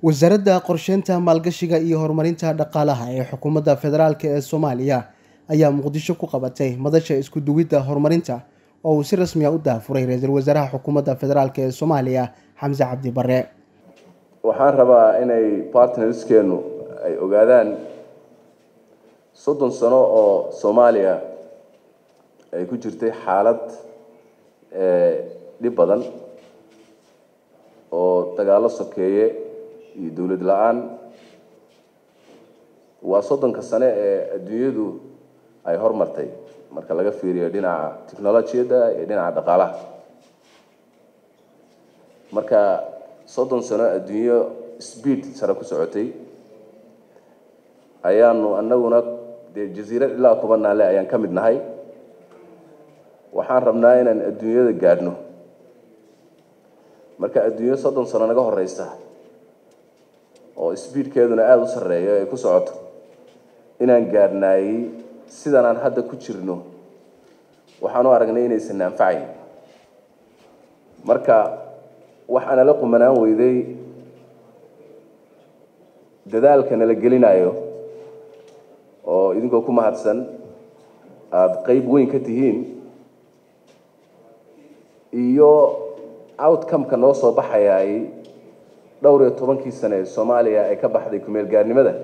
wasaaradda qorsheynta maalgashiga iyo horumarinta dhaqaalaha ee xukuumadda federaalk ee soomaaliya ayaa muqdisho ku qabatay madasha isku duwidda horumarinta oo uu si rasmi a u daafuray ra-iisul wasaaraha xukuumadda federaalk ee soomaaliya xamse cabdi bare waxaan rabaa inay partnerskeenu ay ogaadaan soddon sano oo soomaaliya ay ku jirtay xaalad dhib badan oo dagaallo sokeeye iyo dowlad la-aan waa soddonka sane ee adduunyadu ay hormartay marka laga fiiriyo dhinaca technolojiyadda iyo dhinaca dhaqaalaha marka soddon sano adduunyo speed sare ku socotay ayaanu anaguna dee jasiirad ilaa kuba naale ayaan ka mid nahay waxaan rabnaa inaan adduunyada gaadhno marka adduunyo soddon sano naga horeysa oo speedkeeduna aada u sarreeyo ay ku socoto inaan gaadhnaayey sidan aan hadda ku jirno waxaan u aragnay inaysan anfacayn marka waxaana la qumanaan weyday dadaalka nala gelinayo oo idinkoo ku mahadsan aada qeyb weyn ka tihiin iyo outcome-ka noo soo baxayaay dhowr iyo tobankii sane ee soomaaliya ay ka baxday kumeel gaarnimada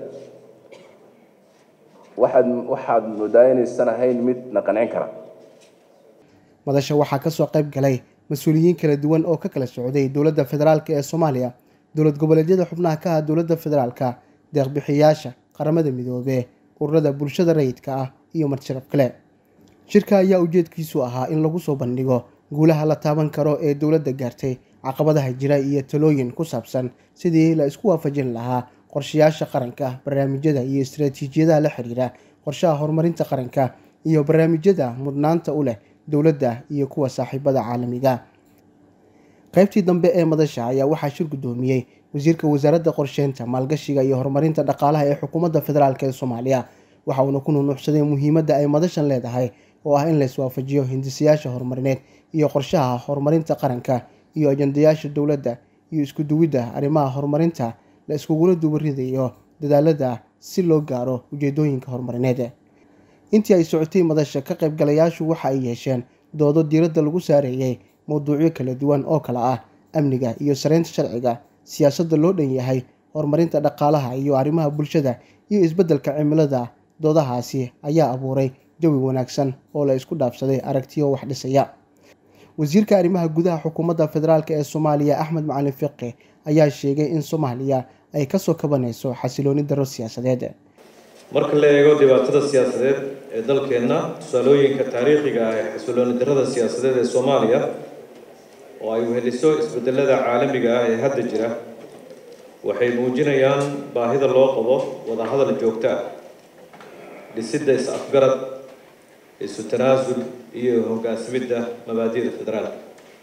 waxaad waxaad moodaa inaysan ahayn mid na qancin kara madasha waxaa kasoo qayb galay mas-uuliyiin kala duwan oo ka kala socday dowladda federaalk ee soomaaliya dowlad goboleedyada xubnaha ka ah dowladda federaalka deeqbixiyaasha qaramada midoobee ururada bulshada rayidka ah iyo madsharaf kale shirka ayaa ujeedkiisu ahaa in lagu soo bandhigo guulaha la taaban karo ee dowladda gaartay caqabadaha jira iyo talooyin ku saabsan sidii la isku waafajin lahaa qorshayaasha qaranka barnaamijyada iyo istaraatiijiyadaha la xiriira qorshaha horumarinta qaranka iyo barnaamijyada mudnaanta u leh dowladda iyo kuwa saaxiibada caalamiga qaybtii dambe ee madasha ayaa waxaa shir guddoomiyey wasiirka wasaaradda qorsheynta maalgashiga iyo horumarinta dhaqaalaha ee xukuumadda federaalk ee soomaaliya waxa uuna ku nunuucsaday muhiimadda ay madashan leedahay oo ah in la iswaafajiyo hindisayaasha horumarineed iyo qorshaha horumarinta qaranka iyo ajandayaasha dowladda iyo isku duwidda arrimaha horumarinta la iskugula dubaridayo dadaalada si loo gaaro ujeedooyinka horumarineed intii ay socotay madasha ka qaybgalayaashu waxa ay yeesheen doodo diiradda lagu saareeyey mowduucyo kala duwan oo kale ah amniga iyo sareynta sharciga siyaasadda loo dhan yahay horumarinta dhaqaalaha iyo arrimaha bulshada iyo isbeddelka cimilada doodahaasi ayaa abuuray jawi wanaagsan oo la isku dhaafsaday aragtiyo wax dhisaya wasiirka arrimaha gudaha xukuumadda federaalk ee soomaaliya axmed macalin fiqi ayaa sheegay in soomaaliya ay kasoo kabanayso xasilooni daro siyaasadeed marka la eego dhibaatada siyaasadeed ee dalkeenna tusaalooyinka taariikhiga ah ee xasilooni darada siyaasadeed ee soomaaliya oo ay weheliso isbedelada caalamiga ah ee hadda jira waxay muujinayaan baahida loo qabo wadahadal joogto ah dhisidda is-afgarad isu tanaasul iyo hoggaansamidda mabaadi'da federaalka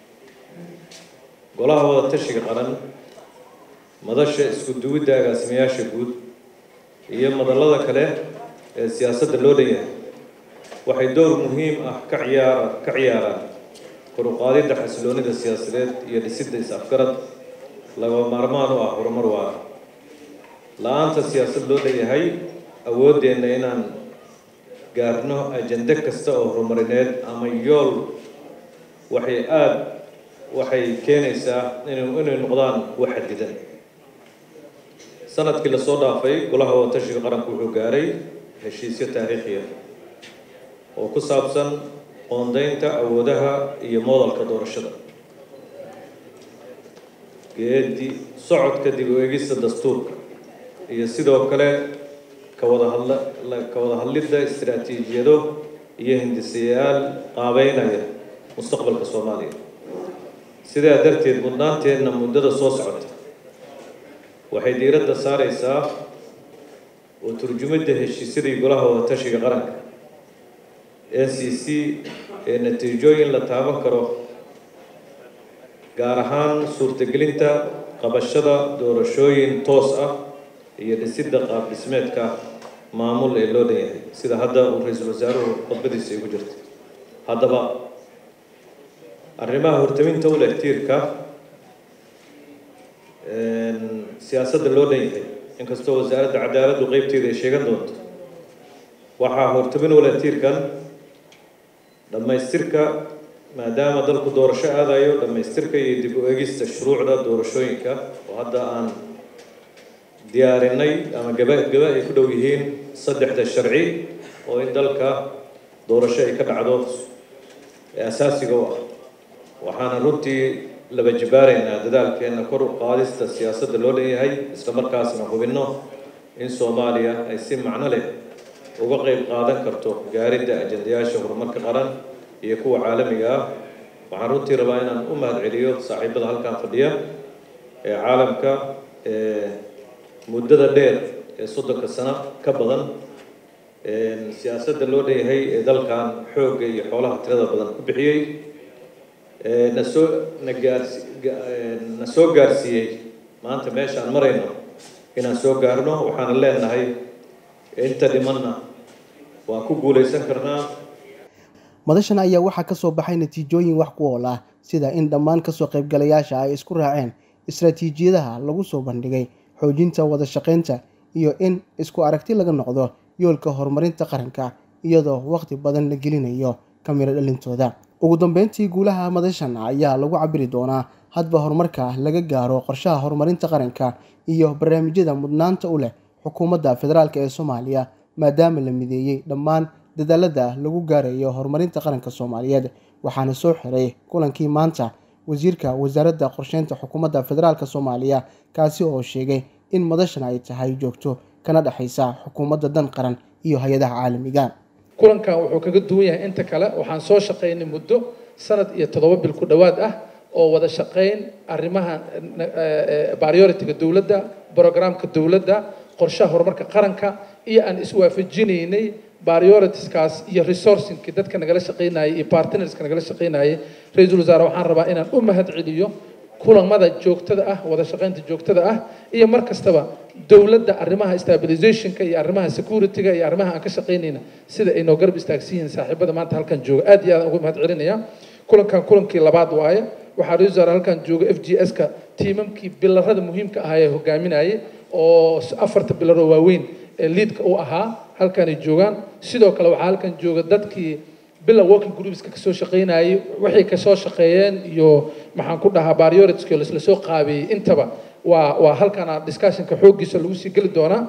golaha wada tashiga qaran madasha isku duwidda agaasimayaasha guud iyo madallada kale ee siyaasadda loo dhan yahay waxay door muhiim ah ka ciyaara ka ciyaaraan koruqaadidda xasiloonida siyaasadeed iyo dhisidda is-afgarad laga maarmaan u ah horumar waara la-aanta siyaasad loo dhan yahay awooddeenna inaan gaarno ajende kasta oo horumarineed ama yool waxay aada waxay keenaysaa inu inay noqdaan wax xadidan sanadkii lasoo dhaafay golaha wadatashiga qaranku wuxuu gaaray heshiisyo taariikhiya oo ku saabsan qoondeynta awoodaha iyo moodalka doorashada geedi socodka dib u eegista dastuurka iyo sidoo kale kawada hadla ka wada hadlidda istaraatiijiyado iyo hindisayaal qaabeynaya mustaqbalka soomaaliya sidaa darteed mudnaanteenna muddada soo socota waxay diiradda saareysaa oo turjumidda heshiisyadii golaha wadatashiga qaranka n c c ee natiijooyin la taaban karo gaar ahaan suurtagelinta qabashada doorashooyin toos ah iyo dhisidda qaab dhismeedka maamul ee loo dhan yahay sida hadda uu ra-iisul wasaaruhu khudbadiisa igu jirtay haddaba arrimaha hortaminta u leh tiirka siyaasadda loo dhan yahay inkastoo wasaaradda cadaaladdu qeybteeda ay sheegan doonto waxaa hortabin wala tiirkan dhammaystirka maadaama dalku doorasho aadayo dhammaystirka iyo dib u egista shuruucda doorashooyinka oo hadda aan diyaarinay ama gaba gaba ay ku dhow yihiin saddexda sharci oo in dalka doorasho ay ka dhacdo ee asaasiga u ah waxaana runtii laba jibaaraynaa dadaalkeena kor u qaadista siyaasadda loo dhanyahay isla markaasna hubinno in soomaaliya ay si macno leh uga qeyb qaadan karto gaaridda ajandayaasha horumarka qaran iyo kuwa caalamiga ah waxaan runtii rabaa inaan u mahad celiyo saaxiibada halkan fadhiya ee caalamka ee muddada dheer ee soddonka sano ka badan siyaasadda loo dhanyahay ee dalkan xoogga iyo xoolaha tirada badan ku bixiyey na soo na gaarsi na soo gaarsiiyey maanta meesha aan marayno inaan soo gaarno waxaana leenahay inta dhimanna waan ku guulaysan karnaa madashan ayaa waxaa ka soo baxay natiijooyin wax ku ool ah sida in dhammaan kasoo qaybgalayaasha ay isku raaceen istaraatiijiyadaha lagu soo bandhigay xoojinta wada shaqaynta iyo in isku aragti laga noqdo yoolka horumarinta qaranka iyadoo waqti badan la gelinayo kamiro dhalintooda ugu dambeyntii guulaha madashan ayaa lagu cabiri doonaa hadba horumarka laga gaaro qorshaha horumarinta qaranka iyo barnaamijyada mudnaanta u leh xukuumadda federaalk ee soomaaliya maadaama la mideeyey dhammaan dadaalada lagu gaarayo horumarinta qaranka soomaaliyeed waxaana soo xiray kulankii maanta wasiirka wasaaradda qorsheynta xukuumadda federaalk soomaaliya kaasi oo sheegay in madashan ay tahay joogto kana dhexaysa xukuumadda dan qaran iyo hay-adaha caalamiga kulankan wuxuu kaga duwan yahay inta kale waxaan soo shaqaynay muddo sanad iyo toddoba bil ku dhowaad ah oo wada shaqayn arrimaha priority-ga dowladda programka dowladda qorshaha horumarka qaranka iyo aan iswaafajinaynay prioritiskaas iyo resourcingkii dadka nagala shaqaynayay iyo partnerska nagala shaqaynayay ra-iisul wasaare waxaan rabaa inaan u mahad celiyo kulamada joogtada ah wada shaqaynta joogtada ah iyo mar kastaba dowladda arrimaha stabilizationka iyo arrimaha security-ga iyo arrimaha aan ka shaqaynayna sida ay noo garab istaagsan yihiin saaxiibada maanta halkan jooga aad iyo aad ugu mahad celinaya kulankan kulankii labaad waaye waxaa ra-isul wasaare halkan jooga f g s-ka tiimamkii bilarada muhiimka ahaa ee hogaaminayay oo afarta bilaroo waaweyn ee liidka u ahaa halkanay joogaan sidoo kale waxaa halkan jooga dadkii bila working groupska kasoo shaqaynayay waxay kasoo shaqeeyeen iyo maxaan ku dhahaa barioritski lasla soo qaabeeyey intaba waa waa halkana discussionka xooggiisa lagu sii geli doonaa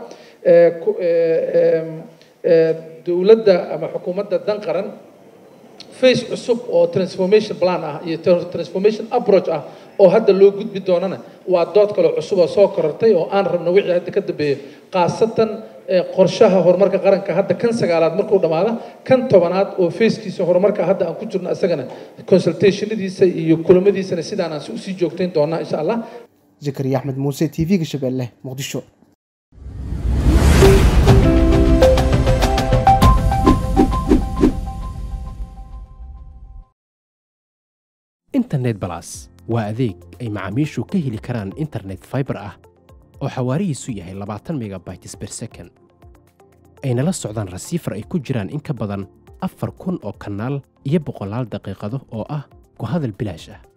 dowladda ama xukuumadda dan qaran face cusub oo transformation plan ah iyo transformation approach ah oo hadda loo gudbi doonana waa dood kale cusub oo soo korortay oo aan rabno wixii hadda ka dambeeyo khaasatan qorshaha horumarka qaranka hadda kan sagaalaad markuu dhammaada kan tobanaad oo feeskiisa horumarka hadda aan ku jirno isagana consultationadiisa iyo kulamadiisana sidaan aan usii joogtayn doonaa insha allah zakariya axmed muuse t v-ga shabeelle muqdisho internet balas waa adeeg ay macaamiishu ka heli karaan internet fiber ah oo xawaarihiisu yahay labaatan megabytes ber second ayna la socdaan rasiifar ay ku jiraan in ka badan afar kun oo kanaal iyo boqolaal daqiiqado oo ah ku hadal bilaash ah